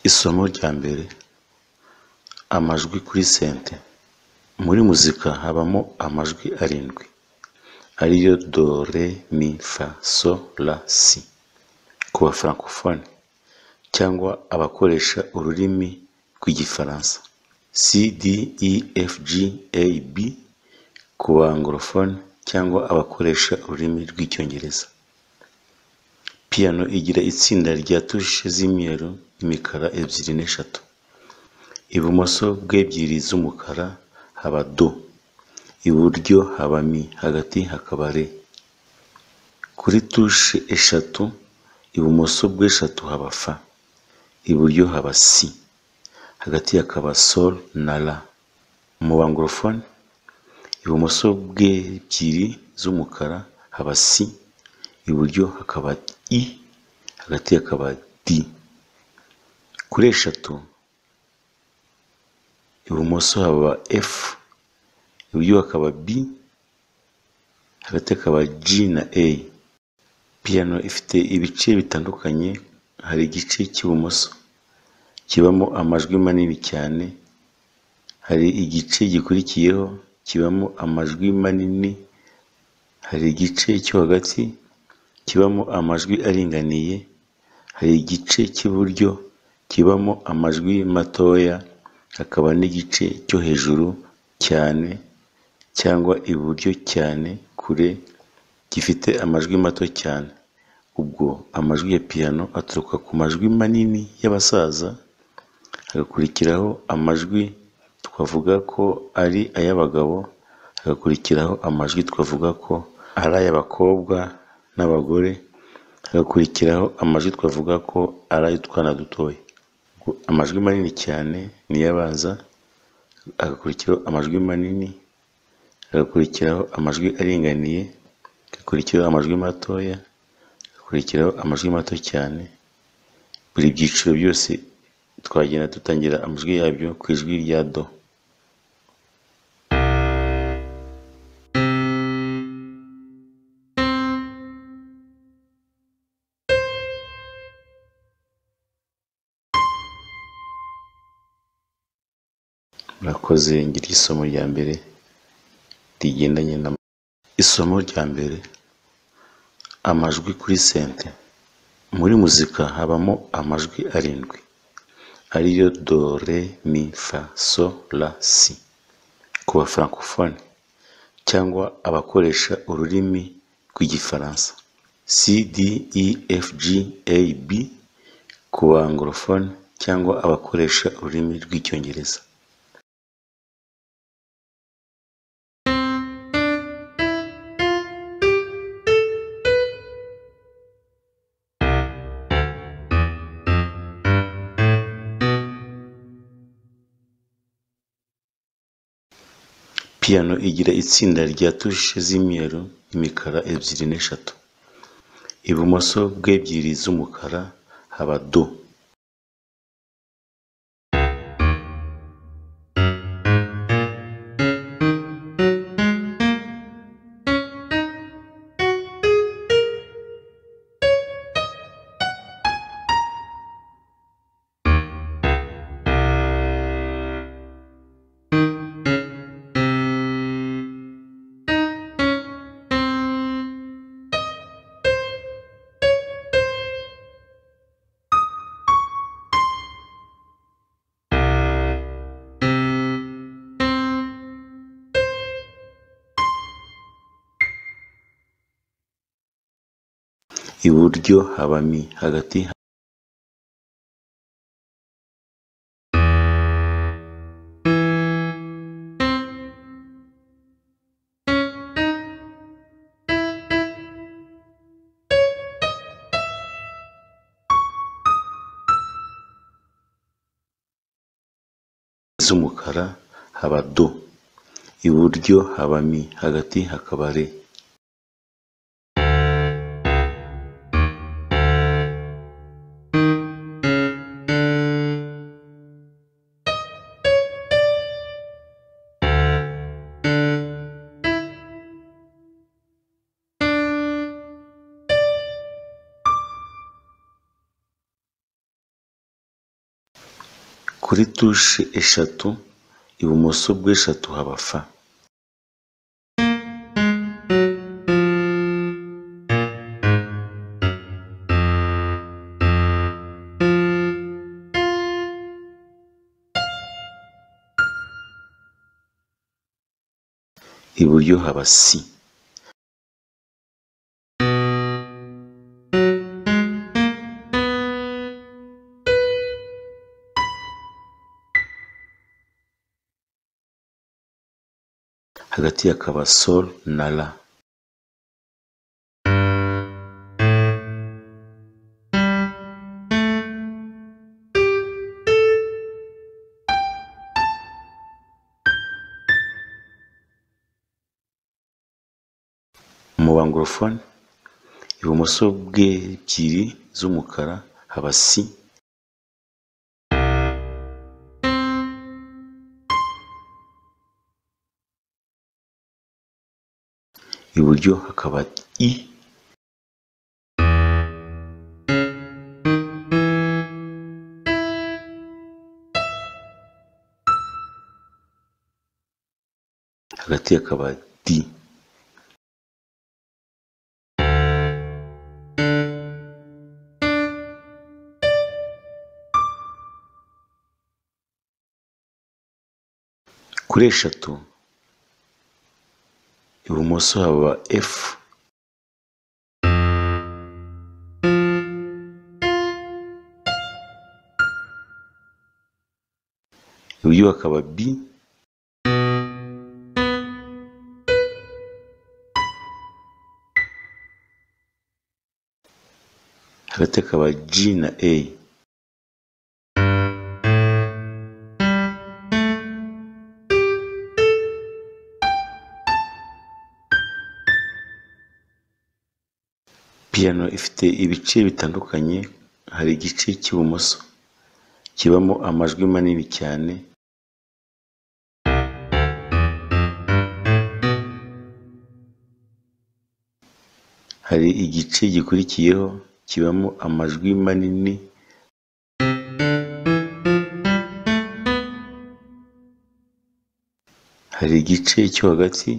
Isomo rya mbere amajwi kuri sente. Muri muzika habamo amajwi arindwi ariyo do, re, mi, fa, so, la, si. Ku bafarankofone cyangwa abakoresha ururimi rw'igifaransa si, di, i, efu, ji, eyi, bi. Ku bangorofone cyangwa abakoresha ururimi rw'icyongereza. Piyano igira itsinda rya tushe z'imyeru n'imikara ebyiri n'eshatu. Ibumoso bw'ebyiri z'umukara haba do, iburyo haba mi, hagati hakaba re. Kuri tushe eshatu ibumoso bw'eshatu haba fa, iburyo haba si, hagati hakaba sol na la. Mu bangorofone ibumoso bw'ebyiri z'umukara haba si, iburyo hakaba i, hagati hakaba di. Kuri eshatu ibumoso haba efu, iburyo hakaba bi, hagati hakaba ji na eyi. Piyano ifite ibice bitandukanye, hari igice cy'ibumoso kibamo amajwi manini cyane, hari igice gikurikiyeho kibamo amajwi manini, hari igice cyo hagati kibamo amajwi aringaniye, hari igice cy'iburyo kibamo amajwi matoya, hakaba n'igice cyo hejuru cyane cyangwa iburyo cyane kure gifite amajwi mato cyane. Ubwo amajwi ya piyano aturuka ku majwi manini y'abasaza, hagakurikiraho amajwi twavuga ko ari ay'abagabo, hagakurikiraho amajwi twavuga ko ari ay'abakobwa n'abagore, hagakurikiraho amajwi twavuga ko ari ay'utwana dutoya. Amajwi manini cyane ni yo abanza, hagakurikiraho amajwi manini, hagakurikiraho amajwi aringaniye, hagakurikiraho amajwi matoya, hagakurikiraho amajwi mato cyane. Buri byiciro byose twagenda dutangira amajwi yabyo ku ijwi rya do. Murakoze ngiri isomo rya mbere rigendanye na isomo rya mbere amajwi kuri sente. Muri muzika habamo amajwi arindwi ariyo do, re, mi, fa, so, la, si. Ku bafarankofone cyangwa abakoresha ururimi rw'igifaransa si, di, i, efu, ji, eyi, bi. Ku bangorofone cyangwa abakoresha ururimi rw'icyongereza. Piyano igira itsinda rya tushe z'imyeru n'imikara ebyiri n'eshatu. Ibumoso bw'ebyiri z'umukara haba do, iburyo haba mi, hagati z'umukara haba do, iburyo haba mi, hagati hakaba re. kuri tushe eshatu ibumoso bw'eshatu haba fa iburyo haba si hagati hakaba sol na la mu bangorofone ibumoso bw'ebyiri z'umukara haba si iburyo hakaba i hagati hakaba di kuri eshatu ibumoso haba efu iburyo hakaba bi hagati hakaba ji na eyi piyano ifite ibice bitandukanye hari igice cy'ibumoso kibamo amajwi manini cyane hari igice gikurikiyeho kibamo amajwi manini hari igice cyo hagati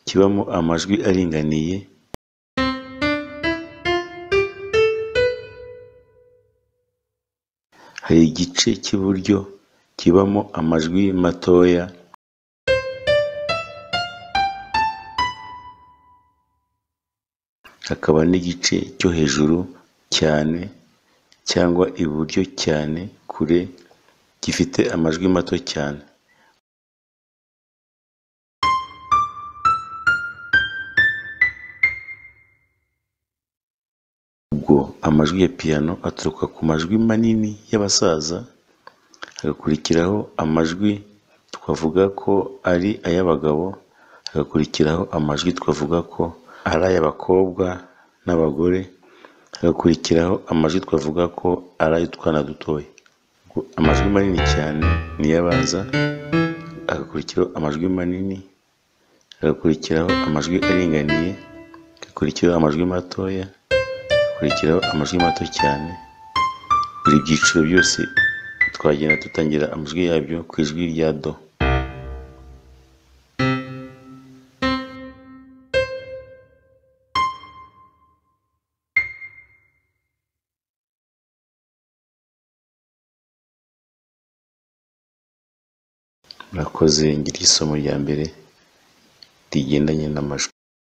kibamo amajwi aringaniye hari igice cy'iburyo kibamo amajwi matoya hakaba n'igice cyo hejuru cyane cyangwa iburyo cyane kure gifite amajwi mato cyane ubwo amajwi ya piyano aturuka ku majwi manini y'abasaza hagakurikiraho amajwi twavuga ko ari ay'abagabo hagakurikiraho amajwi twavuga ko ari ay'abakobwa n'abagore hagakurikiraho amajwi twavuga ko ari ay'utwana dutoya ubwo amajwi manini cyane ni y'abaza hagakurikiraho amajwi manini hagakurikiraho amajwi aringaniye hagakurikiraho amajwi matoya hakurikiraho amajwi mato cyane buri byiciro byose twagenda dutangira amajwi yabyo ku ijwi rya do murakoze ngira isomo rya mbere rigendanye n'amajwi